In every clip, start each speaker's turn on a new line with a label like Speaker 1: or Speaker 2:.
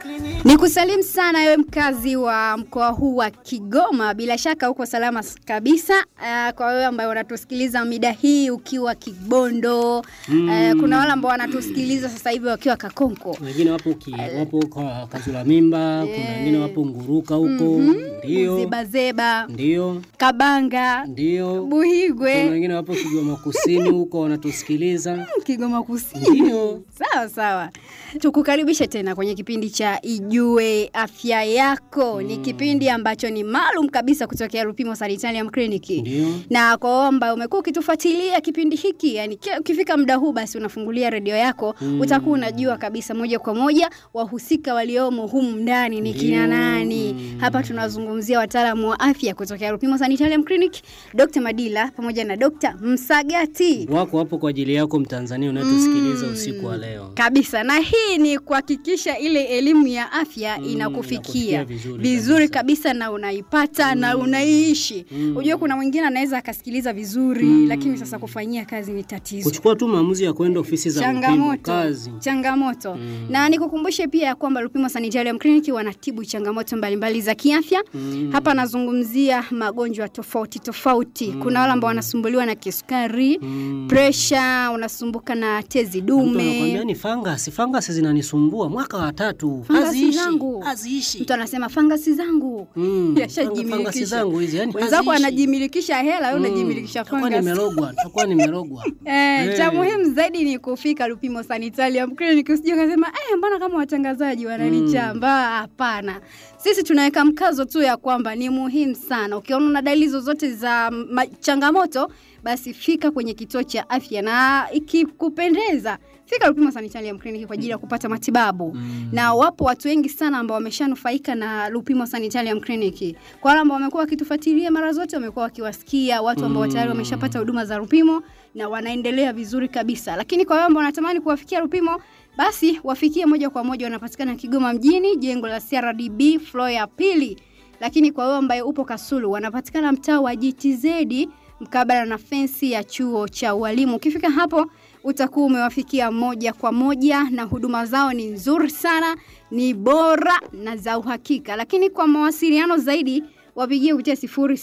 Speaker 1: Ni kusalimu sana wewe mkazi wa mkoa huu wa Kigoma, bila shaka uko salama s- kabisa. Uh, kwa wewe ambaye unatusikiliza mida hii ukiwa Kibondo mm. uh, kuna wale ambao wanatusikiliza sasa hivi wakiwa Kakonko.
Speaker 2: wengine wapo ki, wapo kwa Kazula Mimba, kuna wengine wapo Nguruka huko, ndio
Speaker 1: Zebazeba,
Speaker 2: ndio
Speaker 1: Kabanga,
Speaker 2: ndio, kuna
Speaker 1: Buhigwe,
Speaker 2: wengine wapo Kigoma Kusini huko wanatusikiliza,
Speaker 1: Kigoma Kusini.
Speaker 2: ndio
Speaker 1: Sawa sawa, tukukaribishe tena kwenye kipindi cha Ijue Afya Yako. Ni kipindi ambacho ni maalum kabisa kutokea Lupimo Sanitarium Clinic.
Speaker 2: ndio
Speaker 1: na kwa wewe ambaye umekuwa ukitufuatilia kipindi hiki yani kila ukifika muda huu basi unafungulia redio yako mm. utakuwa unajua kabisa moja kwa moja wahusika waliomo humu ndani ni kina
Speaker 2: Ndio.
Speaker 1: nani
Speaker 2: Mm.
Speaker 1: hapa tunazungumzia wataalamu wa afya kutokea Rupimo Sanitarium Clinic Dr. Madila pamoja na Dr. Msagati
Speaker 2: wako hapo kwa ajili yako Mtanzania unayetusikiliza usiku wa leo.
Speaker 1: kabisa na hii ni kuhakikisha ile elimu ya afya
Speaker 2: Mm,
Speaker 1: inakufikia
Speaker 2: inakufikia vizuri
Speaker 1: vizuri
Speaker 2: kabisa.
Speaker 1: kabisa na unaipata na unaiishi
Speaker 2: Mm.
Speaker 1: unajua kuna mwingine anaweza akasikiliza vizuri lakini sasa kufanyia kazi ni tatizo
Speaker 2: Kuchukua tu maamuzi ya kwenda ofisi za Lupimo
Speaker 1: changamoto
Speaker 2: kazi.
Speaker 1: changamoto
Speaker 2: Mm.
Speaker 1: na nikukumbushe pia ya kwamba Lupimo Sanitarium Clinic wanatibu changamoto mbalimbali za kiafya
Speaker 2: Mm.
Speaker 1: hapa nazungumzia magonjwa tofauti tofauti kuna wale ambao wanasumbuliwa na kisukari
Speaker 2: Mm.
Speaker 1: presha unasumbuka na tezi
Speaker 2: Mtu anakuambia
Speaker 1: dume
Speaker 2: ni fangasi, fangasi zinanisumbua mwaka wa tatu,
Speaker 1: Fangasi
Speaker 2: haziishi,
Speaker 1: zangu.
Speaker 2: haziishi.
Speaker 1: mtu anasema fangasi zangu
Speaker 2: Mm, fanga-
Speaker 1: Yashajimilikisha.
Speaker 2: fangasi zangu hizi yani
Speaker 1: wenzako
Speaker 2: haziishi.
Speaker 1: anajimilikisha hela wewe
Speaker 2: Mm,
Speaker 1: unajimilikisha
Speaker 2: takuwa
Speaker 1: fangasi
Speaker 2: nimerogwa, takuwa nimerogwa.
Speaker 1: Eh, cha
Speaker 2: Eh.
Speaker 1: muhimu zaidi ni kufika Lupimo Sanitarium Clinic. Usije ukasema eh, mbona kama watangazaji wananichamba? Hapana, sisi tunaweka mkazo tu ya kwamba ni muhimu sana. Ukiona una dalili zozote za ma- changamoto, basi fika kwenye kituo cha afya, na ikikupendeza fika Lupimo Sanitarium Clinic kwa ajili ya kupata matibabu
Speaker 2: Mm.
Speaker 1: na wapo watu wengi sana ambao wameshanufaika na Lupimo Sanitarium Clinic. Kwa wale ambao wamekuwa wakitufuatilia mara zote, wamekuwa wakiwasikia watu ambao tayari wameshapata huduma za Lupimo na wanaendelea vizuri kabisa. Lakini kwa wale ambao wanatamani kuwafikia Lupimo, basi wafikie moja kwa moja, wanapatikana Kigoma mjini, jengo la CRDB floor ya pili. Lakini kwa wewe ambaye upo Kasulu, wanapatikana mtaa wa GTZ mkabala na fensi ya chuo cha ualimu. Ukifika hapo utakuwa umewafikia moja kwa moja, na huduma zao ni nzuri sana, ni bora na za uhakika. Lakini kwa mawasiliano zaidi wapigie kupitia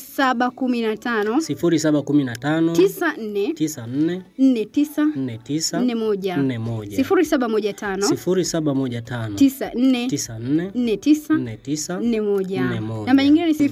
Speaker 1: 0715
Speaker 2: sifuri saba kumi na tano
Speaker 1: 94
Speaker 2: tisa nne
Speaker 1: 49
Speaker 2: nne tisa
Speaker 1: 41
Speaker 2: nne moja
Speaker 1: 0715
Speaker 2: sifuri saba moja tano
Speaker 1: 94
Speaker 2: tisa nne
Speaker 1: 49
Speaker 2: nne tisa
Speaker 1: 41
Speaker 2: Nne moja.
Speaker 1: namba nyingine ni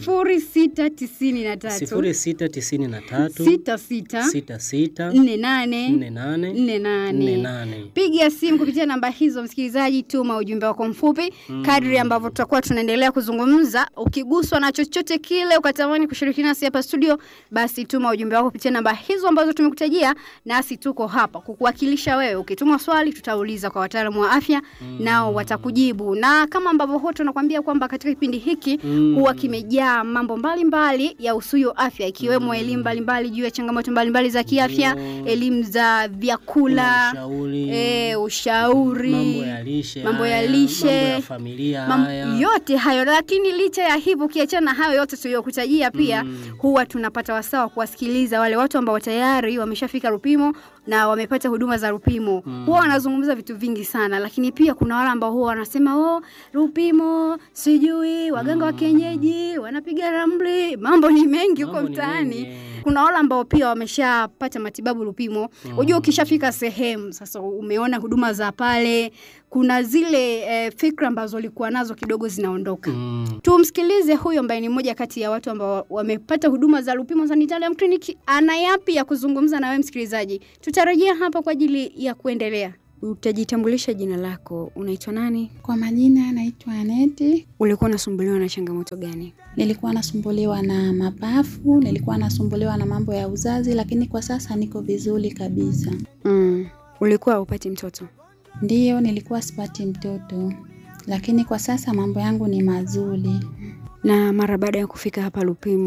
Speaker 1: 0693
Speaker 2: sifuri sita tisini na tatu
Speaker 1: 66
Speaker 2: sita sita
Speaker 1: 48
Speaker 2: nne nane nne
Speaker 1: 48
Speaker 2: nane
Speaker 1: piga simu kupitia namba hizo msikilizaji tuma ujumbe wako mfupi kadri ambavyo tutakuwa tunaendelea kuzungumza ukiguswa na chochote kile ukatamani kushiriki nasi hapa studio basi tuma ujumbe wako kupitia namba hizo ambazo tumekutajia nasi tuko hapa kukuwakilisha wewe ukituma swali tutauliza kwa wataalamu wa afya nao watakujibu na kama ambavyo huwa tunakwambia kwamba katika kipindi hiki
Speaker 2: Mm.
Speaker 1: huwa kimejaa mambo mbalimbali ya usuyo afya ikiwemo elimu mbalimbali juu ya changamoto mbalimbali za kiafya
Speaker 2: Ndio.
Speaker 1: elimu za vyakula
Speaker 2: ushauri
Speaker 1: e, ushauri
Speaker 2: mambo ya lishe
Speaker 1: mambo ya
Speaker 2: haya,
Speaker 1: lishe,
Speaker 2: mambo ya familia
Speaker 1: mam-
Speaker 2: haya
Speaker 1: yote hayo lakini licha ya hivyo ukiachana na hayo yote tuliyokutajia pia
Speaker 2: Mm.
Speaker 1: huwa tunapata wasaa wa kuwasikiliza wale watu ambao tayari wameshafika Rupimo na wamepata huduma za Rupimo
Speaker 2: Mm.
Speaker 1: huwa wanazungumza vitu vingi sana lakini pia kuna wale ambao huwa wanasema oh Rupimo sijui waganga wa kienyeji wanapiga ramli mambo ni mengi huko
Speaker 2: Mambo ni
Speaker 1: mtaani
Speaker 2: mengi.
Speaker 1: kuna wale ambao pia wameshapata matibabu Lupimo. Unajua, ukishafika sehemu sasa, umeona huduma za pale, kuna zile eh, fikra ambazo ulikuwa nazo kidogo zinaondoka.
Speaker 2: Mm.
Speaker 1: Tumsikilize huyo ambaye ni mmoja kati ya watu ambao wamepata huduma za Lupimo Sanitarium Clinic. Ana yapi ya kuzungumza na wewe msikilizaji? Tutarejea hapa kwa ajili ya kuendelea. Utajitambulisha jina lako, unaitwa nani?
Speaker 3: Kwa majina naitwa Aneti.
Speaker 1: Ulikuwa unasumbuliwa na changamoto gani?
Speaker 3: Nilikuwa nasumbuliwa na mapafu, nilikuwa nasumbuliwa na mambo ya uzazi, lakini kwa sasa niko vizuri kabisa.
Speaker 1: Mm. Ulikuwa upati mtoto?
Speaker 3: Ndiyo, nilikuwa sipati mtoto, lakini kwa sasa mambo yangu ni mazuri.
Speaker 1: na mara baada ya kufika hapa Lupimo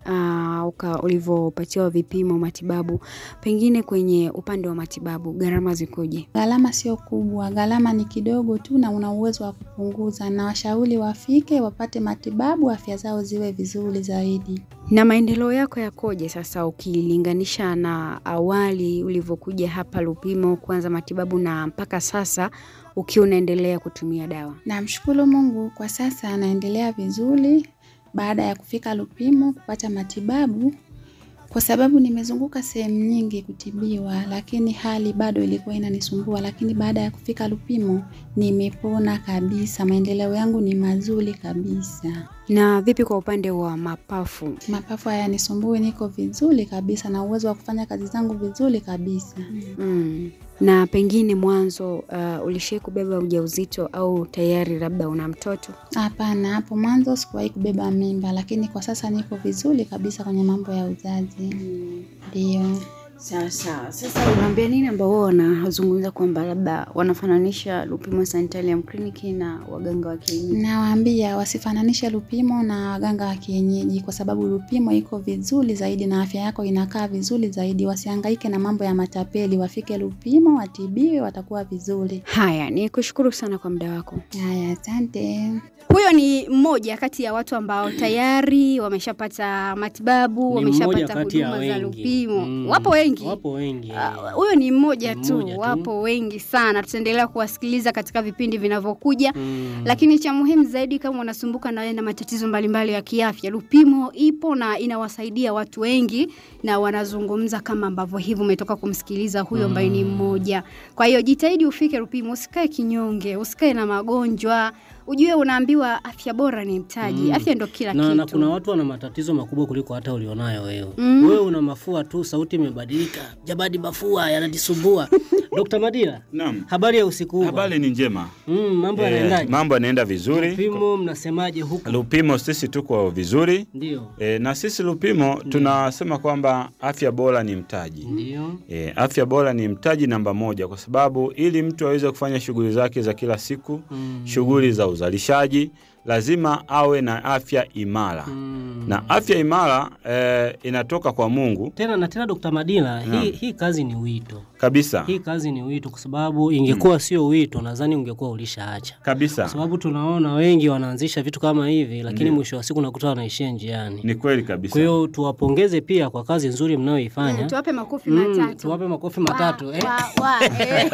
Speaker 4: uh, uka ulivyopatiwa vipimo matibabu, pengine kwenye upande wa matibabu gharama zikoje?
Speaker 3: Gharama sio kubwa, gharama ni kidogo tu na una uwezo wa kupunguza, na washauri wafike wapate matibabu, afya zao ziwe vizuri zaidi.
Speaker 4: Na maendeleo yako yakoje sasa ukilinganisha na awali ulivyokuja hapa Lupimo kuanza matibabu na mpaka sasa ukiwa unaendelea kutumia dawa?
Speaker 3: Namshukuru Mungu kwa sasa anaendelea vizuri baada ya kufika Lupimo kupata matibabu, kwa sababu nimezunguka sehemu nyingi kutibiwa, lakini hali bado ilikuwa inanisumbua. Lakini baada ya kufika Lupimo nimepona kabisa, maendeleo yangu ni mazuri kabisa.
Speaker 4: Na vipi kwa upande wa mapafu?
Speaker 3: Mapafu hayanisumbui, niko vizuri kabisa na uwezo wa kufanya kazi zangu vizuri kabisa.
Speaker 4: Mm. Na pengine mwanzo uh, ulishai kubeba ujauzito au tayari labda una mtoto?
Speaker 3: Hapana, hapo mwanzo sikuwahi kubeba mimba, lakini kwa sasa niko vizuri kabisa kwenye mambo ya uzazi. Ndio.
Speaker 4: Sawa sawa. Sasa unaambia nini ambao wao wanazungumza kwamba labda wanafananisha Lupimo Sanitarium Clinic na waganga wa kienyeji?
Speaker 3: Nawaambia wasifananishe Lupimo na waganga wa kienyeji, kwa sababu Lupimo iko vizuri zaidi na afya yako inakaa vizuri zaidi. Wasihangaike na mambo ya matapeli, wafike Lupimo watibiwe, watakuwa vizuri.
Speaker 4: Haya, ni kushukuru sana kwa muda wako.
Speaker 3: Haya, asante.
Speaker 1: Huyo ni mmoja kati ya watu ambao tayari wameshapata matibabu,
Speaker 2: Ni mmoja
Speaker 1: wameshapata
Speaker 2: kati ya
Speaker 1: huduma za
Speaker 2: wengi.
Speaker 1: Lupimo.
Speaker 2: Mm.
Speaker 1: Wapo wengi.
Speaker 2: Wapo wengi.
Speaker 1: Ah, Huyo ni mmoja
Speaker 2: Ni
Speaker 1: tu,
Speaker 2: mmoja tu.
Speaker 1: wapo wengi sana. Tutaendelea kuwasikiliza katika vipindi vinavyokuja.
Speaker 2: Mm.
Speaker 1: Lakini cha muhimu zaidi, kama unasumbuka na wewe na matatizo mbalimbali ya kiafya, Lupimo ipo na inawasaidia watu wengi, na wanazungumza kama ambavyo hivi umetoka kumsikiliza huyo ambaye ni mmoja. Kwa hiyo jitahidi ufike Lupimo, usikae kinyonge, usikae na magonjwa. Ujue unaambiwa afya bora ni mtaji,
Speaker 2: Mm.
Speaker 1: afya ndo kila
Speaker 2: na,
Speaker 1: kitu.
Speaker 2: na kuna watu wana matatizo makubwa kuliko hata ulionayo wewe.
Speaker 1: Mm.
Speaker 2: Wewe una mafua tu, sauti imebadilika, jabadi mafua yananisumbua. Dr. Madila,
Speaker 5: Naam.
Speaker 2: habari ya usiku huu?
Speaker 5: Habari ni njema.
Speaker 2: Mm, mambo
Speaker 5: Eh,
Speaker 2: yanaendaje?
Speaker 5: mambo yanaenda vizuri.
Speaker 2: Lupimo mnasemaje huku?
Speaker 5: Lupimo sisi tuko vizuri.
Speaker 2: Ndio.
Speaker 5: E, na sisi Lupimo tunasema kwamba afya bora ni mtaji.
Speaker 2: Ndio.
Speaker 5: E, afya bora ni mtaji namba moja, kwa sababu ili mtu aweze kufanya shughuli zake za kila siku,
Speaker 2: Mm.
Speaker 5: shughuli za uzalishaji, lazima awe na afya imara
Speaker 2: Mm.
Speaker 5: na afya imara e, inatoka kwa Mungu
Speaker 2: Tena na tena Dr. Madila, hii,
Speaker 5: Naam.
Speaker 2: hii kazi ni wito.
Speaker 5: kabisa
Speaker 2: Hii kazi ni wito kwa sababu ingekuwa sio wito nadhani ungekuwa ulishaacha. Kwa
Speaker 5: kabisa.
Speaker 2: sababu tunaona wengi wanaanzisha vitu kama hivi lakini mwisho wa siku nakuta wanaishia njiani.
Speaker 5: Ni kweli
Speaker 2: Kwa
Speaker 5: kabisa.
Speaker 2: hiyo tuwapongeze pia kwa kazi nzuri
Speaker 1: Mm,
Speaker 2: mnayoifanya.
Speaker 1: tuwape makofi
Speaker 2: Mm,
Speaker 1: matatu.
Speaker 2: tuwape makofi matatu. eh.
Speaker 1: Wa- wa- eh.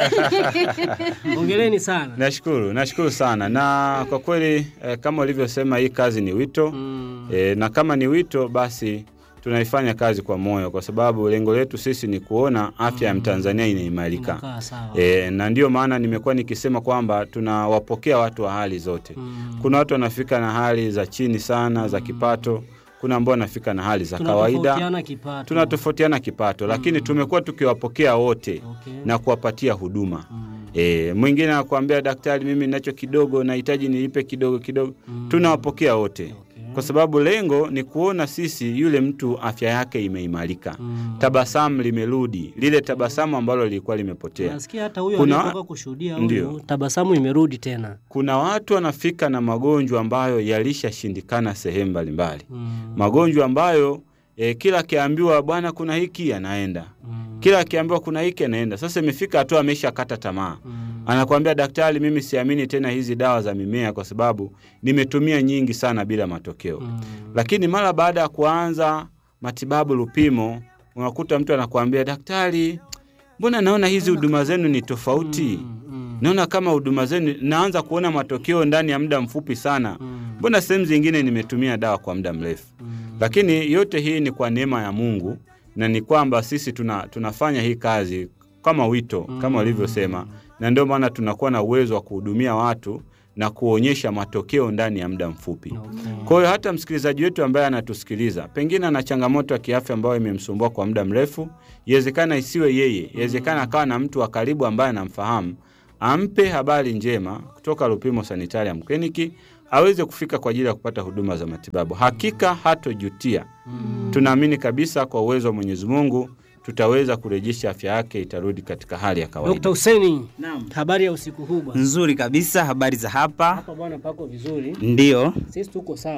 Speaker 2: Hongereni sana.
Speaker 5: Nashukuru, nashukuru sana na kwa kweli eh, kama ulivyosema hii kazi ni wito
Speaker 2: Mm.
Speaker 5: E, na kama ni wito basi tunaifanya kazi kwa moyo, kwa sababu lengo letu sisi ni kuona afya ya Mtanzania inaimarika.
Speaker 2: Inakaa sawa.
Speaker 5: E, na ndio maana nimekuwa nikisema kwamba tunawapokea watu wa hali zote.
Speaker 2: Mm.
Speaker 5: Kuna watu wanafika na hali za chini sana za kipato, kuna ambao wanafika na hali za kawaida,
Speaker 2: Tunatofautiana kipato.
Speaker 5: tunatofautiana kipato, lakini tumekuwa tukiwapokea wote
Speaker 2: Okay.
Speaker 5: na kuwapatia huduma.
Speaker 2: Mm.
Speaker 5: E, mwingine anakuambia daktari, mimi ninacho kidogo, nahitaji nilipe kidogo kidogo.
Speaker 2: Mm.
Speaker 5: Tunawapokea wote
Speaker 2: Okay.
Speaker 5: kwa sababu lengo ni kuona sisi yule mtu afya yake imeimarika,
Speaker 2: Mm.
Speaker 5: tabasamu limerudi, lile tabasamu ambalo lilikuwa limepotea.
Speaker 2: Nasikia hata huyo
Speaker 5: Kuna-
Speaker 2: aliyetoka kushuhudia
Speaker 5: Ndio.
Speaker 2: huyu tabasamu imerudi tena.
Speaker 5: Kuna watu wanafika na magonjwa ambayo yalishashindikana sehemu mbalimbali,
Speaker 2: Mm.
Speaker 5: magonjwa ambayo e, kila akiambiwa bwana, kuna hiki anaenda,
Speaker 2: Mm.
Speaker 5: kila akiambiwa kuna hiki anaenda. Sasa imefika hatua ameshakata tamaa,
Speaker 2: Mm.
Speaker 5: anakuambia daktari, mimi siamini tena hizi dawa za mimea kwa sababu nimetumia nyingi sana bila matokeo.
Speaker 2: Mm.
Speaker 5: Lakini mara baada ya kuanza matibabu Lupimo, unakuta mtu anakuambia daktari, mbona naona hizi huduma zenu ni tofauti?
Speaker 2: Mm. Mm.
Speaker 5: Naona kama huduma zenu naanza kuona matokeo ndani ya muda mfupi sana.
Speaker 2: Mm.
Speaker 5: Mbona sehemu zingine nimetumia dawa kwa muda mrefu?
Speaker 2: Mm.
Speaker 5: Lakini yote hii ni kwa neema ya Mungu na ni kwamba sisi tuna, tunafanya hii kazi kama wito kama walivyosema, na ndio maana tunakuwa na uwezo wa kuhudumia watu na kuonyesha matokeo ndani ya muda mfupi.
Speaker 2: Okay.
Speaker 5: Kwa hiyo hata msikilizaji wetu ambaye anatusikiliza pengine ana changamoto ya kiafya ambayo imemsumbua kwa muda mrefu, iwezekana isiwe yeye, iwezekana akawa na mtu wa karibu ambaye anamfahamu, ampe habari njema kutoka Lupimo Sanitarium Clinic aweze kufika kwa ajili ya kupata huduma za matibabu. Hakika hatojutia. Tunaamini kabisa kwa uwezo wa Mwenyezi Mungu tutaweza kurejesha afya yake, itarudi katika hali ya kawaida.
Speaker 2: Dr. Huseni, habari ya usiku huu bwana?
Speaker 6: Nzuri kabisa, habari za hapa?
Speaker 2: Hapa bwana pako vizuri.
Speaker 6: Ndio.
Speaker 2: Sisi tuko sawa.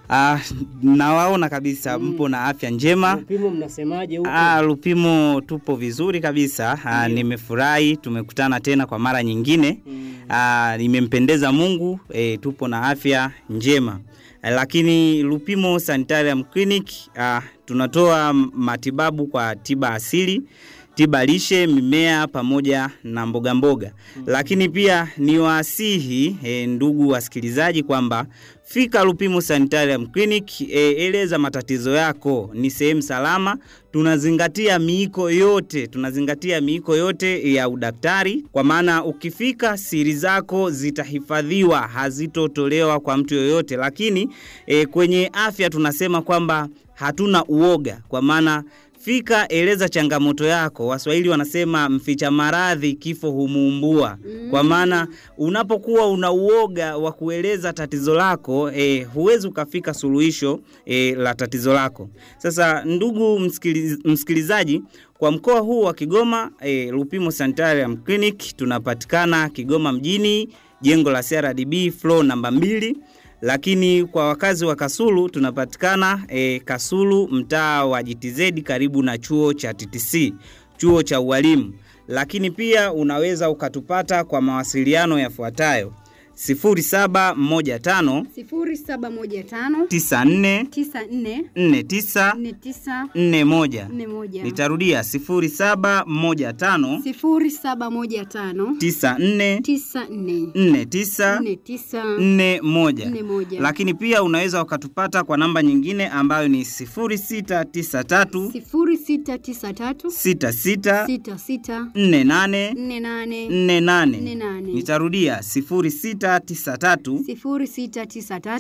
Speaker 6: Ah, nawaona kabisa mpo na afya njema.
Speaker 2: Lupimo mnasemaje huko?
Speaker 6: Ah, Lupimo tupo vizuri kabisa. Ah, nimefurahi tumekutana tena kwa mara nyingine. Ah, nimempendeza Mungu, e, tupo na afya njema. Eh, Lakini Lupimo Sanitarium Clinic ah, tunatoa matibabu kwa tiba asili tiba lishe, mimea pamoja na mboga mboga. Lakini pia ni wasihi e, ndugu wasikilizaji kwamba fika Lupimo Sanitarium Clinic, e, eleza matatizo yako. Ni sehemu salama, tunazingatia miiko yote, tunazingatia miiko yote ya udaktari, kwa maana ukifika siri zako zitahifadhiwa, hazitotolewa kwa mtu yoyote. Lakini e, kwenye afya tunasema kwamba hatuna uoga, kwa maana Fika, eleza changamoto yako. Waswahili wanasema mficha maradhi kifo humuumbua. Kwa maana unapokuwa una uoga wa kueleza tatizo lako eh, huwezi ukafika suluhisho eh, la tatizo lako. Sasa ndugu msikiliz, msikilizaji, kwa mkoa huu wa Kigoma eh, Lupimo Sanitarium Clinic tunapatikana Kigoma mjini, jengo la CRDB floor namba mbili lakini kwa wakazi wa Kasulu tunapatikana e, Kasulu mtaa wa GTZ karibu na chuo cha TTC, chuo cha ualimu. Lakini pia unaweza ukatupata kwa mawasiliano yafuatayo 0715
Speaker 1: 0715
Speaker 6: 94
Speaker 1: 94
Speaker 6: 49
Speaker 1: 49
Speaker 6: 41.
Speaker 1: 41
Speaker 6: Nitarudia 0715
Speaker 1: 0715
Speaker 6: 94
Speaker 1: 94
Speaker 6: 49
Speaker 1: 49
Speaker 6: 41.
Speaker 1: 41
Speaker 6: Lakini pia unaweza ukatupata kwa namba nyingine ambayo ni 0693
Speaker 1: 0693
Speaker 6: 66
Speaker 1: 66
Speaker 6: 48
Speaker 1: 48
Speaker 6: 48.
Speaker 1: 48
Speaker 6: Nitarudia 0693
Speaker 1: 0693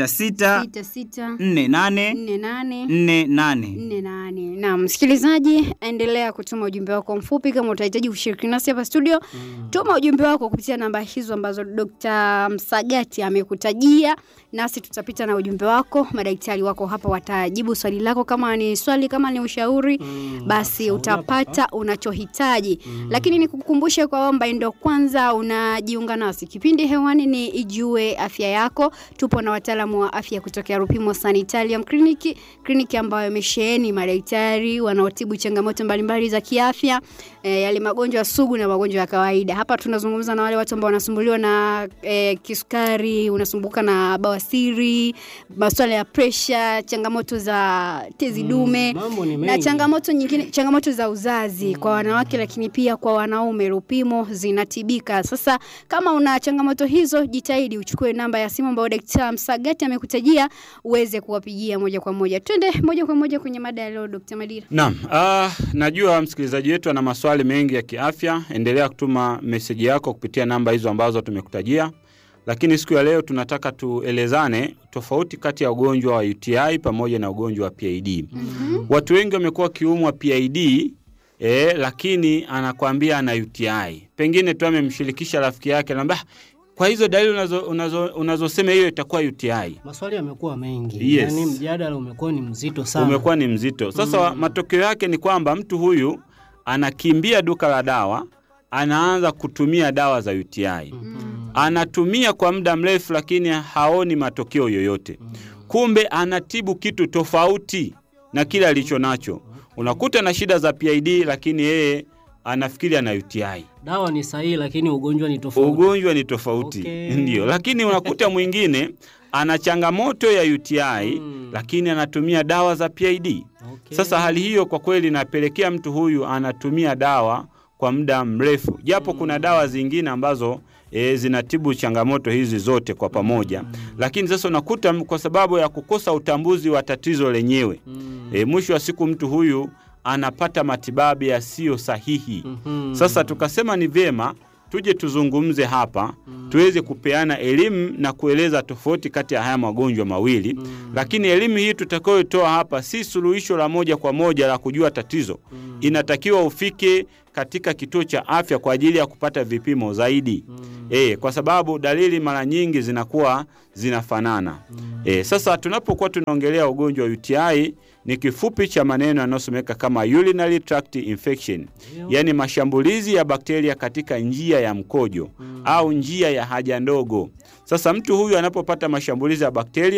Speaker 6: 66
Speaker 1: 66
Speaker 6: 48
Speaker 1: 48
Speaker 6: 48.
Speaker 1: nne nane.
Speaker 4: Na msikilizaji, endelea kutuma ujumbe wako mfupi. Kama utahitaji kushiriki nasi hapa studio, tuma ujumbe wako kupitia namba hizo ambazo Dr. Msagati amekutajia, nasi tutapita na ujumbe wako. Madaktari wako hapa watajibu swali lako, kama ni swali, kama ni ushauri, basi utapata unachohitaji. Lakini nikukumbushe kwamba ndio kwanza unajiunga nasi, kipindi hewani ni Ijue Afya Yako. Tupo na wataalamu wa afya kutokea Rupimo Sanitarium Clinic, kliniki ambayo imesheheni madaktari wanaotibu changamoto mbalimbali za kiafya, e, yale magonjwa sugu na magonjwa ya kawaida. Hapa tunazungumza na wale watu ambao wanasumbuliwa na e, kisukari, unasumbuka na bawasiri, masuala ya presha, changamoto za tezi dume
Speaker 2: mambo ni
Speaker 4: na
Speaker 2: mengi.
Speaker 4: changamoto nyingine, changamoto za uzazi kwa wanawake, lakini pia kwa wanaume. Lupimo zinatibika. Sasa kama una changamoto hizo, jitahidi uchukue namba ya simu ambayo Daktari Msagati amekutajia uweze kuwapigia moja kwa moja. Twende moja kwa moja kwenye mada ya leo, Dr. Madira.
Speaker 5: Naam, ah, najua msikilizaji wetu ana maswali mengi ya kiafya. Endelea kutuma meseji yako kupitia namba hizo ambazo tumekutajia, lakini siku ya leo tunataka tuelezane tofauti kati ya ugonjwa wa UTI pamoja na ugonjwa wa PID. Watu wengi wamekuwa wakiumwa PID eh, lakini anakwambia ana UTI. Pengine tu amemshirikisha rafiki yake, anamwambia "Ah, kwa hizo dalili unazosema unazo, unazosema hiyo itakuwa UTI.
Speaker 2: Maswali yamekuwa mengi.
Speaker 5: Yes.
Speaker 2: Yaani mjadala umekuwa ni mzito sana.
Speaker 5: umekuwa ni mzito. Sasa matokeo yake ni kwamba mtu huyu anakimbia duka la dawa, anaanza kutumia dawa za UTI. Anatumia kwa muda mrefu, lakini haoni matokeo yoyote. Kumbe anatibu kitu tofauti na kile alicho nacho. Unakuta na shida za PID, lakini yeye anafikiri ana UTI.
Speaker 2: Dawa ni sahihi lakini ugonjwa ni tofauti.
Speaker 5: Ugonjwa ni tofauti
Speaker 2: Okay.
Speaker 5: ndio, lakini unakuta mwingine ana changamoto ya UTI
Speaker 2: Mm.
Speaker 5: lakini anatumia dawa za PID.
Speaker 2: Okay.
Speaker 5: Sasa hali hiyo kwa kweli inapelekea mtu huyu anatumia dawa kwa muda mrefu, japo kuna dawa zingine ambazo e, zinatibu changamoto hizi zote kwa pamoja, lakini sasa unakuta m- kwa sababu ya kukosa utambuzi wa tatizo lenyewe
Speaker 2: Mm.
Speaker 5: e, mwisho wa siku mtu huyu anapata matibabu yasiyo sahihi.
Speaker 2: Mhm.
Speaker 5: Sasa tukasema ni vyema tuje tuzungumze hapa tuweze kupeana elimu na kueleza tofauti kati ya haya magonjwa mawili lakini elimu hii tutakayotoa hapa si suluhisho la moja kwa moja la kujua tatizo inatakiwa ufike katika kituo cha afya kwa ajili ya kupata vipimo zaidi e, kwa sababu dalili mara nyingi zinakuwa zinafanana e, sasa tunapokuwa tunaongelea ugonjwa wa UTI ni kifupi cha maneno yanayosomeka kama urinary tract infection yaani mashambulizi ya bakteria katika njia ya mkojo au njia ya haja ndogo. Sasa mtu huyu anapopata mashambulizi ya bakteria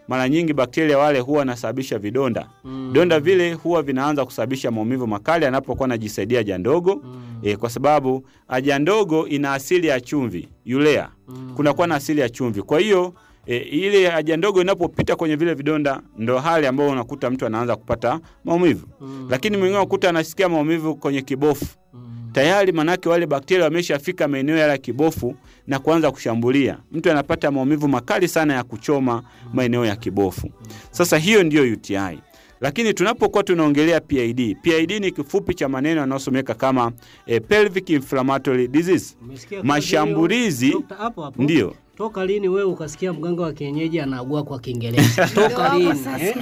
Speaker 5: mara nyingi bakteria wale huwa wanasababisha vidonda. Vidonda vile huwa vinaanza kusababisha maumivu makali anapokuwa anajisaidia haja ndogo e, kwa sababu haja ndogo ina asili ya chumvi urea, kunakuwa na asili ya chumvi. Kwa hiyo e, ile haja ndogo inapopita kwenye vile vidonda, ndo hali ambayo unakuta mtu anaanza kupata maumivu. Lakini mwingine unakuta anasikia maumivu kwenye kibofu tayari manake wale bakteria wameshafika maeneo yale ya kibofu na kuanza kushambulia. Mtu anapata maumivu makali sana ya kuchoma maeneo ya kibofu. Sasa hiyo ndiyo UTI. Lakini tunapokuwa tunaongelea PID, PID ni kifupi cha maneno yanayosomeka kama eh, pelvic inflammatory disease.
Speaker 2: Umesikia kazi
Speaker 5: Mashambulizi
Speaker 2: hiyo? Dokta, hapo hapo.
Speaker 5: ndio
Speaker 2: Toka lini wewe ukasikia mganga wa kienyeji anaugua kwa Kiingereza? Toka lini? eh?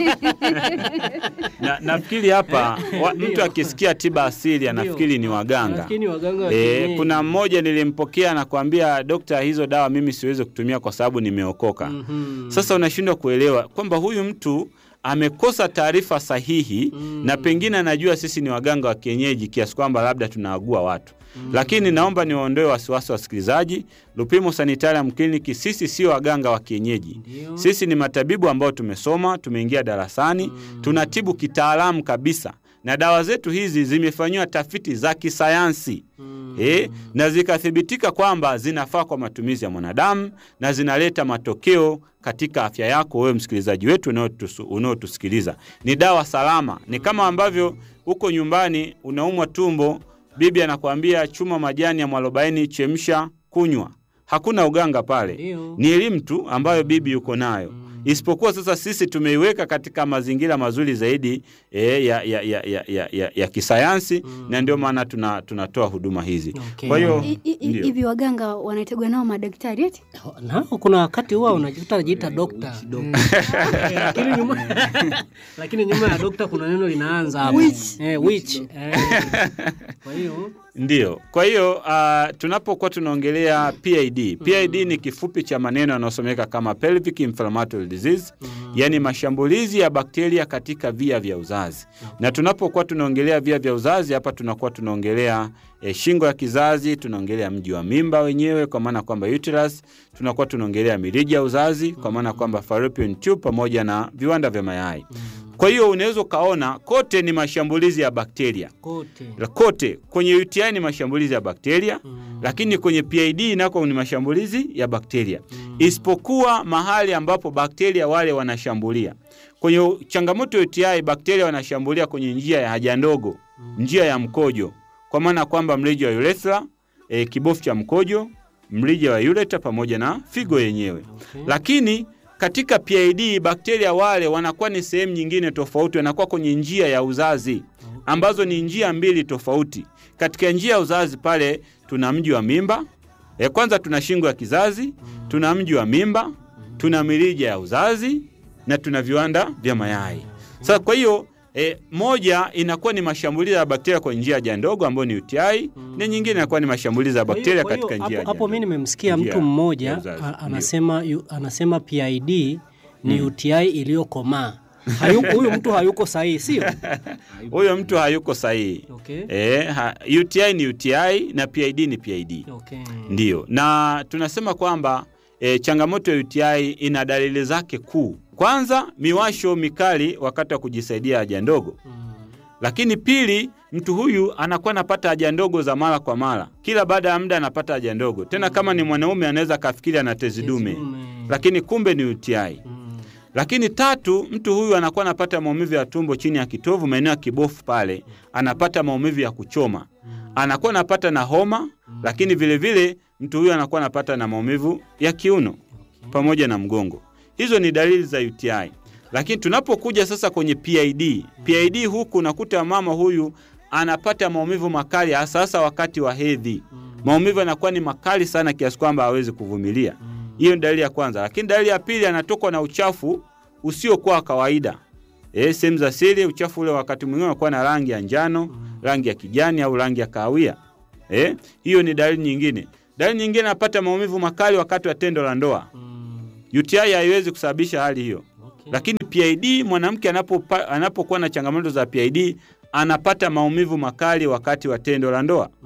Speaker 5: na, nafikiri hapa wa, mtu akisikia tiba asili anafikiri ni waganga.
Speaker 2: Lakini waganga wa
Speaker 5: E,
Speaker 2: kienyeji.
Speaker 5: kuna mmoja nilimpokea nakwambia, dokta, hizo dawa mimi siwezi kutumia kwa sababu nimeokoka.
Speaker 2: Mhm.
Speaker 5: Sasa unashindwa kuelewa kwamba huyu mtu amekosa taarifa sahihi na pengine anajua sisi ni waganga wa kienyeji kiasi kwamba labda tunaagua watu lakini naomba niwaondoe wasiwasi wasikilizaji. Lupimo Sanitarium Clinic, sisi sio waganga wa kienyeji.
Speaker 2: Ndio.
Speaker 5: Sisi ni matabibu ambao tumesoma, tumeingia darasani, tunatibu kitaalamu kabisa, na dawa zetu hizi zimefanyiwa tafiti za kisayansi eh, na zikathibitika kwamba zinafaa kwa matumizi ya mwanadamu na zinaleta matokeo katika afya yako wewe msikilizaji wetu unaotusu- unaotusikiliza. Ni dawa salama, ni kama ambavyo uko nyumbani unaumwa tumbo, bibi anakuambia chuma majani ya mwarobaini, chemsha, kunywa. Hakuna uganga pale,
Speaker 2: Ndio.
Speaker 5: ni elimu tu ambayo bibi yuko nayo isipokuwa sasa sisi tumeiweka katika mazingira mazuri zaidi e, ya, ya, ya, ya, ya, ya, ya kisayansi na ndio maana tuna, tunatoa huduma hizi
Speaker 2: Okay.
Speaker 5: kwa hiyo
Speaker 1: I- i- i-
Speaker 5: ndio.
Speaker 1: hivi waganga wanategwa nao madaktari eti?
Speaker 2: nao kuna wakati huwa unajikuta anajiita dokta Mm. lakini nyuma lakini nyuma ya dokta kuna neno linaanza hapo eh, which eh. kwa hiyo
Speaker 5: Ndio. Kwa hiyo uh, tunapokuwa tunaongelea PID, PID ni kifupi cha maneno yanayosomeka kama pelvic inflammatory disease, yaani mashambulizi ya bakteria katika via vya uzazi. Na tunapokuwa tunaongelea via vya uzazi, hapa tunakuwa tunaongelea eh, shingo ya kizazi, tunaongelea mji wa mimba wenyewe kwa maana kwamba uterus, tunakuwa tunaongelea mirija ya uzazi kwa maana kwamba fallopian tube pamoja na viwanda vya mayai. Kwa hiyo unaweza ukaona kote ni mashambulizi ya bakteria
Speaker 2: kote
Speaker 5: la kote kwenye UTI ni mashambulizi ya bakteria lakini kwenye PID nako ni mashambulizi ya bakteria isipokuwa mahali ambapo bakteria wale wanashambulia. Kwenye changamoto ya UTI bakteria wanashambulia kwenye njia ya haja ndogo, njia ya mkojo, kwa maana kwamba mrija wa urethra, e, kibofu cha mkojo, mrija wa ureta pamoja na figo yenyewe. Lakini katika PID bakteria wale wanakuwa ni sehemu nyingine tofauti, wanakuwa kwenye njia ya uzazi ambazo ni njia mbili tofauti. Katika njia ya uzazi pale tuna mji wa mimba e, kwanza tuna shingo ya kizazi, tuna mji wa mimba, tuna mirija ya uzazi na tuna viwanda vya mayai. Sasa kwa hiyo e, moja inakuwa ni mashambulizi ya bakteria kwenye njia ya haja ndogo ambayo ni UTI na nyingine inakuwa ni mashambulizi ya
Speaker 2: Kwa hiyo-
Speaker 5: bakteria
Speaker 2: kwa hiyo
Speaker 5: katika njia ya
Speaker 2: hapo,
Speaker 5: haja
Speaker 2: hapo mi
Speaker 5: ndogo.
Speaker 2: nimemsikia
Speaker 5: Njia
Speaker 2: mtu
Speaker 5: ya
Speaker 2: mmoja
Speaker 5: uzazi.
Speaker 2: a-
Speaker 5: Ndio.
Speaker 2: anasema yu- anasema PID ni UTI iliyokomaa. Hayuko- Huyu mtu hayuko sahihi, sio?
Speaker 5: Huyo mtu hayuko sahihi.
Speaker 2: Okay.
Speaker 5: E, ha, UTI ni UTI na PID ni PID.
Speaker 2: Okay.
Speaker 5: Ndiyo, na tunasema kwamba e, changamoto ya UTI ina dalili zake kuu. Kwanza, miwasho mikali wakati wa kujisaidia haja ndogo,
Speaker 2: Mm.
Speaker 5: lakini pili, mtu huyu anakuwa anapata haja ndogo za mara kwa mara, kila baada ya muda anapata haja ndogo. Tena kama ni mwanaume anaweza akafikiri ana tezi dume,
Speaker 2: Dume.
Speaker 5: lakini kumbe ni UTI.
Speaker 2: Mm.
Speaker 5: Lakini tatu, mtu huyu anakuwa anapata maumivu ya tumbo chini ya kitovu, maeneo ya kibofu pale, anapata maumivu ya kuchoma, anakuwa anapata na homa, lakini vile vile mtu huyu anakuwa anapata na maumivu ya kiuno pamoja na mgongo. Hizo ni dalili za UTI. Lakini tunapokuja sasa kwenye PID, PID huku unakuta mama huyu anapata maumivu makali hasa hasa wakati wa hedhi. Maumivu yanakuwa ni makali sana kiasi kwamba hawezi kuvumilia. Hiyo ni dalili ya kwanza. Lakini dalili ya pili, anatokwa na uchafu usiokuwa wa kawaida. Eh, sehemu za siri, uchafu ule wakati mwingine unakuwa na rangi ya njano, rangi ya kijani au rangi ya kahawia. Eh, hiyo ni dalili nyingine. Dalili nyingine, anapata maumivu makali wakati wa tendo la ndoa. UTI haiwezi kusababisha hali hiyo.
Speaker 2: Okay.
Speaker 5: Lakini PID mwanamke anapopa- anapokuwa na changamoto za PID anapata maumivu makali wakati wa tendo la ndoa.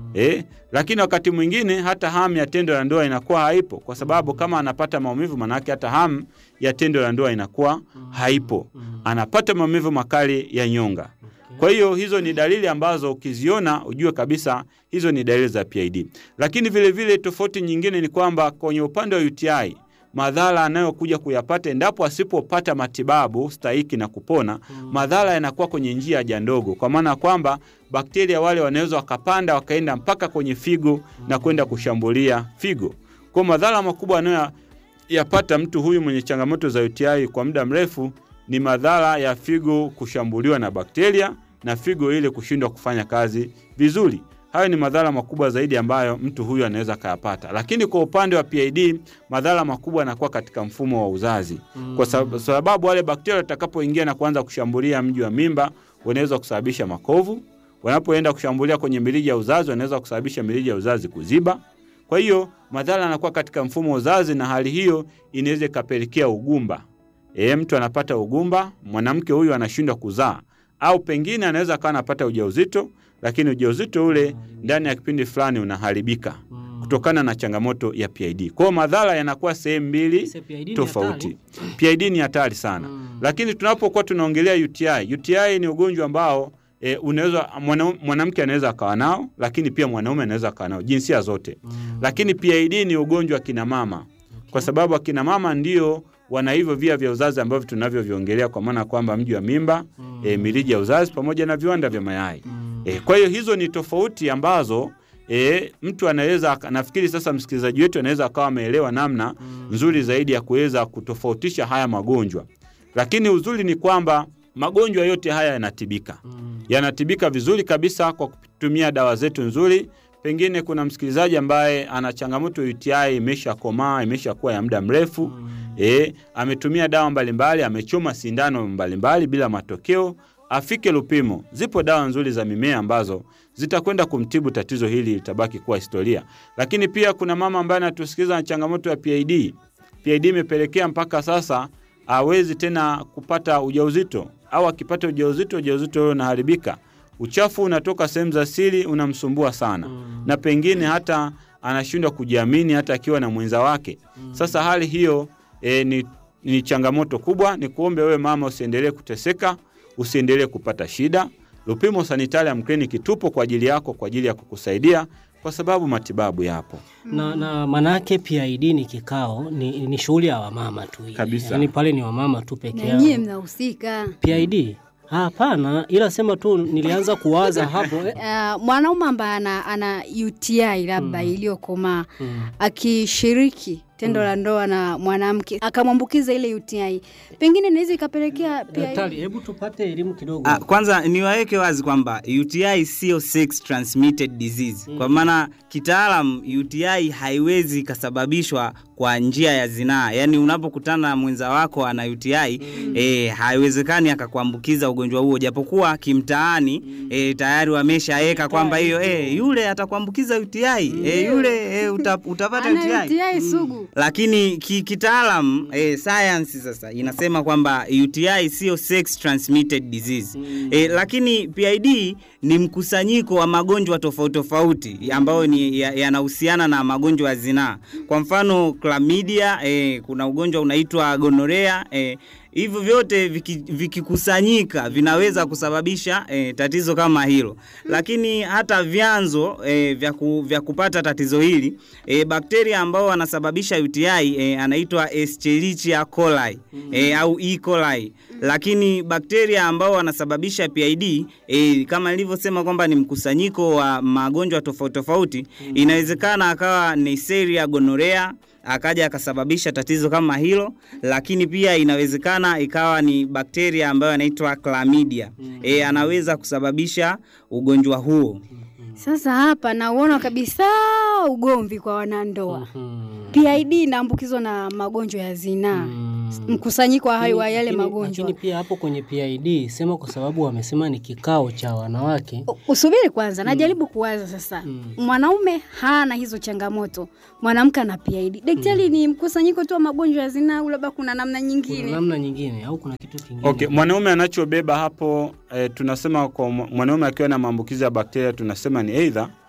Speaker 5: Eh, lakini wakati mwingine hata hamu ya tendo la ndoa inakuwa haipo, kwa sababu kama anapata maumivu, manake hata hamu ya tendo la ndoa inakuwa haipo, anapata maumivu makali ya nyonga. Kwa hiyo hizo ni dalili ambazo ukiziona ujue kabisa hizo ni dalili za PID. Lakini vile vile tofauti nyingine ni kwamba kwenye upande wa UTI madhara anayokuja kuyapata endapo asipopata matibabu stahiki na kupona, madhara yanakuwa kwenye njia ya haja ndogo, kwa maana ya kwamba bakteria wale wanaweza wakapanda wakaenda mpaka kwenye figo na kwenda kushambulia figo. Kwa madhara makubwa anayoyapata mtu huyu mwenye changamoto za UTI kwa muda mrefu ni madhara ya figo kushambuliwa na bakteria na figo ile kushindwa kufanya kazi vizuri. Hayo ni madhara makubwa zaidi ambayo mtu huyu anaweza akayapata. Lakini kwa upande wa PID, madhara makubwa yanakuwa katika mfumo wa uzazi, kwa sab- sababu wale bakteria watakapoingia na kuanza kushambulia mji wa mimba, wanaweza kusababisha makovu. Wanapoenda kushambulia kwenye mirija ya uzazi, wanaweza kusababisha mirija ya uzazi kuziba. Kwa hiyo madhara yanakuwa katika mfumo wa uzazi, na hali hiyo inaweza ikapelekea ugumba. E, mtu anapata ugumba, mwanamke huyu anashindwa kuzaa, au pengine anaweza akawa anapata ujauzito, lakini ujauzito ule ndani ya kipindi fulani unaharibika kutokana na changamoto ya PID. Kwa hiyo madhara yanakuwa sehemu mbili
Speaker 2: Sasa PID ni
Speaker 5: tofauti.
Speaker 2: hatari.
Speaker 5: PID ni hatari sana
Speaker 2: Mm.
Speaker 5: lakini tunapokuwa tunaongelea UTI, UTI ni ugonjwa ambao e, unaweza mwana- mwanamke anaweza akawa nao, lakini pia mwanaume anaweza akawa nao, jinsia zote. Lakini PID ni ugonjwa wa kina mama, kwa sababu akina mama ndio wana hivyo via vya uzazi ambavyo tunavyoviongelea, kwa maana kwamba mji wa mimba e, mirija ya uzazi pamoja na viwanda vya mayai e, kwa hiyo hizo ni tofauti ambazo E, mtu anaweza aka- nafikiri sasa msikilizaji wetu anaweza akawa ameelewa namna nzuri zaidi ya kuweza kutofautisha haya magonjwa, lakini uzuri ni kwamba magonjwa yote haya yanatibika, yanatibika vizuri kabisa kwa kutumia dawa zetu nzuri. Pengine kuna msikilizaji ambaye ana changamoto ya UTI imeshakomaa, imeshakuwa ya muda mrefu e, ametumia dawa mbalimbali, amechoma sindano mbalimbali bila matokeo, afike Lupimo. Zipo dawa nzuri za mimea ambazo zitakwenda kumtibu tatizo hili, litabaki kuwa historia. Lakini pia kuna mama ambaye anatusikiliza na changamoto ya PID. PID imepelekea mpaka sasa hawezi tena kupata ujauzito, au akipata ujauzito, ujauzito huo unaharibika. Uchafu unatoka sehemu za siri unamsumbua sana, na pengine hata anashindwa kujiamini hata akiwa na mwenza wake. Sasa hali hiyo e, ni, ni changamoto kubwa. Ni kuombe wewe mama usiendelee kuteseka, usiendelee kupata shida. Lupimo Sanitarium Clinic tupo kwa ajili yako, kwa ajili ya kukusaidia kwa sababu matibabu yapo.
Speaker 2: na, na manake PID ni kikao ni, ni shughuli ya wamama tu ile.
Speaker 5: Kabisa.
Speaker 2: Yaani pale ni wamama tu peke
Speaker 1: na nyie
Speaker 2: yao.
Speaker 1: mnahusika.
Speaker 2: PID hapana, ila sema tu nilianza kuwaza hapo eh.
Speaker 1: Uh, mwanaume ambaye ana, ana UTI labda iliyokomaa
Speaker 2: Mm.
Speaker 1: akishiriki tendo la ndoa na mwanamke akamwambukiza ile UTI, pengine inaweza ikapelekea PID.
Speaker 2: Daktari, hebu tupate elimu kidogo.
Speaker 6: Ah, kwanza niwaweke wazi kwamba UTI sio sex transmitted disease. Kwa maana kitaalam UTI haiwezi ikasababishwa kwa njia ya zinaa, yaani unapokutana na mwenza wako ana UTI eh, haiwezekani akakuambukiza ugonjwa huo, japokuwa kimtaani eh, tayari wameshaweka kwamba hiyo eh, yule atakuambukiza UTI eh, yule eh, uta, utapata
Speaker 1: ana
Speaker 6: UTI
Speaker 1: UTI sugu.
Speaker 6: lakini ki, kitaalam eh, science sasa inasema kwamba UTI sio sex transmitted disease eh, lakini PID ni mkusanyiko wa magonjwa tofauti tofauti ambayo ni ya- yanahusiana na magonjwa ya zinaa. Kwa mfano chlamydia, eh, kuna ugonjwa unaitwa gonorea eh, hivyo vyote viki- vikikusanyika vinaweza kusababisha eh, tatizo kama hilo, lakini hata vyanzo eh, vya, ku, vya kupata tatizo hili eh, bakteria ambao wanasababisha UTI eh, anaitwa Escherichia coli eh, au E. coli lakini bakteria ambao wanasababisha PID eh, kama nilivyosema kwamba ni mkusanyiko wa magonjwa tofauti tofauti, inawezekana akawa Neisseria gonorrhea akaja akasababisha tatizo kama hilo, lakini pia inawezekana ikawa ni bakteria ambayo anaitwa chlamydia e, anaweza kusababisha ugonjwa huo.
Speaker 1: Sasa hapa nauona kabisa ugomvi kwa wanandoa.
Speaker 2: Mm.
Speaker 1: PID inaambukizwa na magonjwa ya zinaa,
Speaker 2: Mm.
Speaker 1: mkusanyiko wa hayo wa yale
Speaker 2: Lakini-
Speaker 1: magonjwa.
Speaker 2: Lakini pia hapo kwenye PID sema kwa sababu wamesema ni kikao cha wanawake.
Speaker 1: U- Usubiri kwanza, najaribu kuwaza sasa.
Speaker 2: Mm.
Speaker 1: Mwanaume hana hizo changamoto, mwanamke ana PID. Daktari, ni mkusanyiko tu wa magonjwa ya zinaa au labda kuna namna
Speaker 2: Kuna
Speaker 1: nyingine?
Speaker 2: namna nyingine au kuna kitu kingine?
Speaker 5: Okay, mwanaume anachobeba hapo e, tunasema kwa mwa- mwanaume akiwa na maambukizi ya bakteria tunasema ni aidha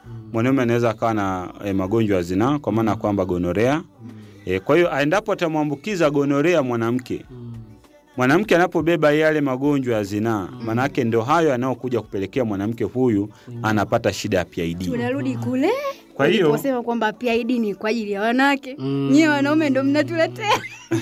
Speaker 5: mwanaume anaweza akawa na e, magonjwa ya zinaa kwa maana ya kwamba gonorea. E, kwa hiyo endapo atamwambukiza gonorea mwanamke, mwanamke anapobeba yale magonjwa ya zinaa, maanake ndio hayo yanayokuja kupelekea mwanamke huyu anapata shida ya PID.
Speaker 1: tunarudi kule
Speaker 5: Kwa hiyo
Speaker 1: uliposema kwamba PID ni kwa ajili ya wanawake
Speaker 2: Mm.
Speaker 1: nyie wanaume ndo mnatuletea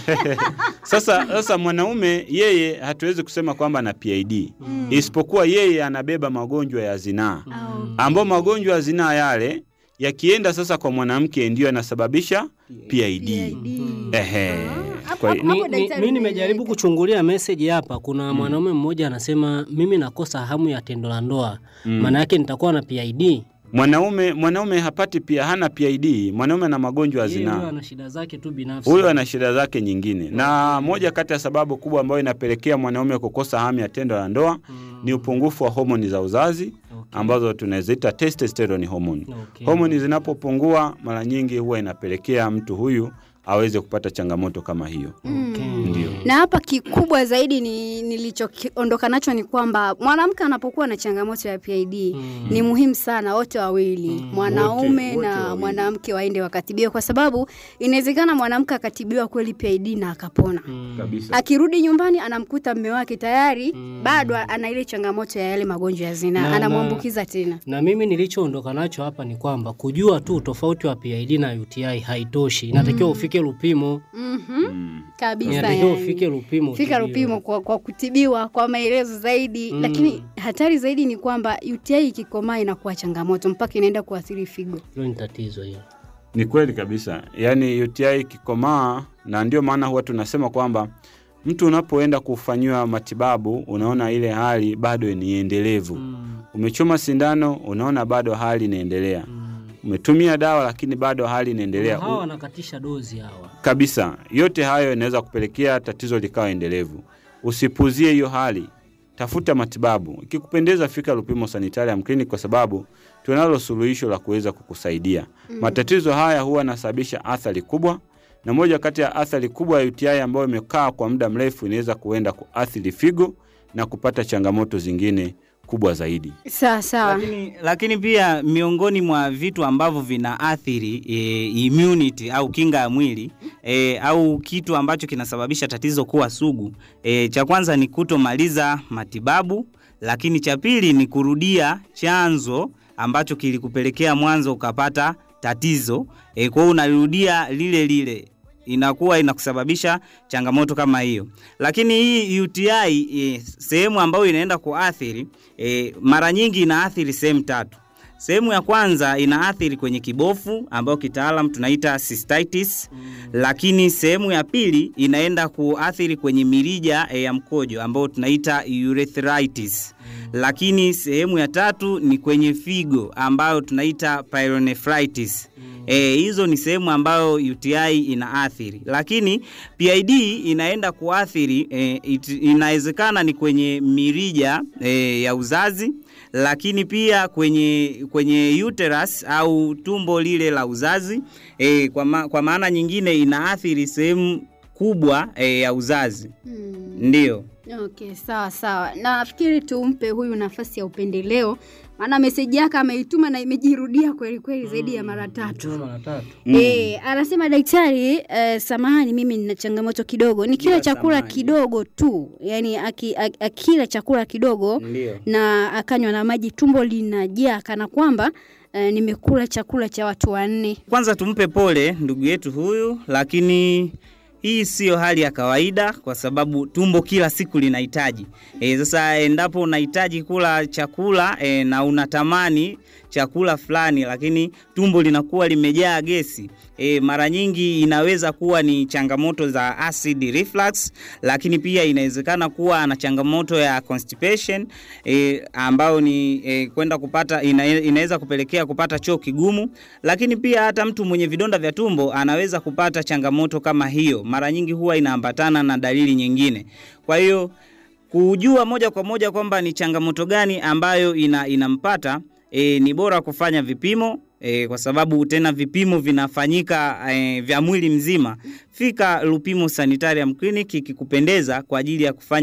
Speaker 5: sasa, sasa mwanaume yeye hatuwezi kusema kwamba ana PID isipokuwa yeye anabeba magonjwa ya zinaa
Speaker 1: Au-
Speaker 5: ambao magonjwa ya zinaa yale yakienda sasa kwa mwanamke ndiyo yanasababisha PID.
Speaker 1: PID.
Speaker 5: Ehe.
Speaker 1: Hapo-
Speaker 5: Kwa
Speaker 1: hapo-
Speaker 5: hiyo-
Speaker 2: Mi,
Speaker 1: hapo
Speaker 2: mi,
Speaker 1: daktari
Speaker 2: mi nimejaribu
Speaker 1: umeeleweka.
Speaker 2: kuchungulia meseji hapa. Kuna mwanaume mmoja anasema mimi nakosa hamu ya tendo la ndoa, maana yake nitakuwa na PID.
Speaker 5: mwanaume mwanaume hapati pia hana PID, mwanaume ana magonjwa ya
Speaker 2: Yeye huyo
Speaker 5: zinaa.
Speaker 2: ana shida zake tu binafsi.
Speaker 5: Huyo ana shida zake nyingine, na moja kati ya sababu kubwa ambayo inapelekea mwanaume kukosa hamu ya tendo la ndoa ni upungufu wa homoni za uzazi
Speaker 2: Okay.
Speaker 5: ambazo tunaziita testosterone hormone.
Speaker 2: Okay.
Speaker 5: Homoni zinapopungua mara nyingi huwa inapelekea mtu huyu aweze kupata changamoto kama hiyo.
Speaker 2: Okay.
Speaker 5: Ndio.
Speaker 1: na hapa kikubwa zaidi ni nilichokiondoka nacho ni kwamba mwanamke anapokuwa na changamoto ya PID
Speaker 2: Mm.
Speaker 1: ni muhimu sana wote wawili mwanaume
Speaker 5: Wote- wote
Speaker 1: na
Speaker 5: wawili.
Speaker 1: mwanamke waende wakatibiwe, kwa sababu inawezekana mwanamke akatibiwa kweli PID na akapona
Speaker 5: Kabisa.
Speaker 1: akirudi nyumbani anamkuta mme wake tayari bado ana ile changamoto ya yale magonjwa ya zinaa,
Speaker 2: Na-
Speaker 1: anamwambukiza tena.
Speaker 2: Na mimi nilichoondoka nacho hapa ni kwamba kujua tu tofauti wa PID na UTI haitoshi, inatakiwa ufike Lupimo,
Speaker 1: Mhm. Kabisa,
Speaker 2: inatakiwa
Speaker 1: yani.
Speaker 2: ufike Lupimo,
Speaker 1: fika
Speaker 2: utibiwe.
Speaker 1: Lupimo kwa, kwa kutibiwa kwa maelezo zaidi
Speaker 2: Mm.
Speaker 1: lakini hatari zaidi ni kwamba UTI ikikomaa inakuwa changamoto mpaka inaenda kuathiri figo.
Speaker 2: Hilo ni tatizo hiyo.
Speaker 5: Ni kweli kabisa, yaani UTI ikikomaa, na ndio maana huwa tunasema kwamba mtu unapoenda kufanyiwa matibabu unaona ile hali bado ni endelevu. Umechoma sindano, unaona bado hali inaendelea. Umetumia dawa, lakini bado hali inaendelea
Speaker 2: Hawa wanakatisha dozi hawa.
Speaker 5: kabisa. Yote hayo inaweza kupelekea tatizo likawa endelevu. Usipuzie hiyo hali, tafuta matibabu. Ikikupendeza, fika Lupimo Sanitarium Clinic kwa sababu tunalo suluhisho la kuweza kukusaidia. Matatizo haya huwa yanasababisha athari kubwa, na moja kati ya athari kubwa ya UTI ambayo imekaa kwa muda mrefu inaweza kuenda kuathiri figo na kupata changamoto zingine kubwa zaidi.
Speaker 1: Sawa sawa.
Speaker 6: Lakini, lakini pia miongoni mwa vitu ambavyo vinaathiri e, immunity au kinga ya mwili e, au kitu ambacho kinasababisha tatizo kuwa sugu e, cha kwanza ni kutomaliza matibabu, lakini cha pili ni kurudia chanzo ambacho kilikupelekea mwanzo ukapata tatizo e, kwa hiyo unarudia lile lile inakuwa inakusababisha changamoto kama hiyo. Lakini hii UTI e, sehemu ambayo inaenda kuathiri e, mara nyingi inaathiri sehemu tatu. Sehemu ya kwanza inaathiri kwenye kibofu ambayo kitaalam tunaita cystitis, lakini sehemu ya pili inaenda kuathiri kwenye mirija e, ya mkojo ambayo tunaita urethritis. Lakini sehemu ya tatu ni kwenye figo ambayo tunaita pyelonephritis. E, hizo ni sehemu ambayo UTI inaathiri, lakini PID inaenda kuathiri e, it, inawezekana ni kwenye mirija e, ya uzazi, lakini pia kwenye kwenye uterus au tumbo lile la uzazi e, kwa, ma, kwa maana nyingine inaathiri sehemu kubwa e, ya uzazi ndiyo.
Speaker 1: Okay, sawa sawa. Nafikiri tumpe huyu nafasi ya upendeleo, maana meseji yake ameituma na imejirudia kweli kweli zaidi ya mara tatu.
Speaker 2: Mara tatu.
Speaker 1: Eh, anasema daktari, eh, samahani, mimi nina changamoto kidogo, nikila
Speaker 6: Bila
Speaker 1: chakula
Speaker 6: samahani.
Speaker 1: kidogo tu, yani aki, aki, akila chakula kidogo
Speaker 6: Ndiyo.
Speaker 1: na akanywa na maji, tumbo linajaa kana kwamba eh, nimekula chakula cha watu wanne.
Speaker 6: Kwanza tumpe pole ndugu yetu huyu, lakini hii siyo hali ya kawaida kwa sababu tumbo kila siku linahitaji. E, sasa endapo unahitaji kula chakula e, na unatamani chakula fulani lakini tumbo linakuwa limejaa gesi e, mara nyingi inaweza kuwa ni changamoto za acid reflux, lakini pia inawezekana kuwa na changamoto ya constipation e, ambayo ni e, kwenda kupata ina, inaweza kupelekea kupata choo kigumu, lakini pia hata mtu mwenye vidonda vya tumbo anaweza kupata changamoto kama hiyo. Mara nyingi huwa inaambatana na dalili nyingine. Kwa hiyo kujua moja kwa moja kwamba ni changamoto gani ambayo ina, inampata e, ni bora kufanya vipimo e, kwa sababu tena vipimo vinafanyika e, vya mwili mzima. Fika Lupimo Sanitarium Clinic ikikupendeza kwa ajili ya kufanya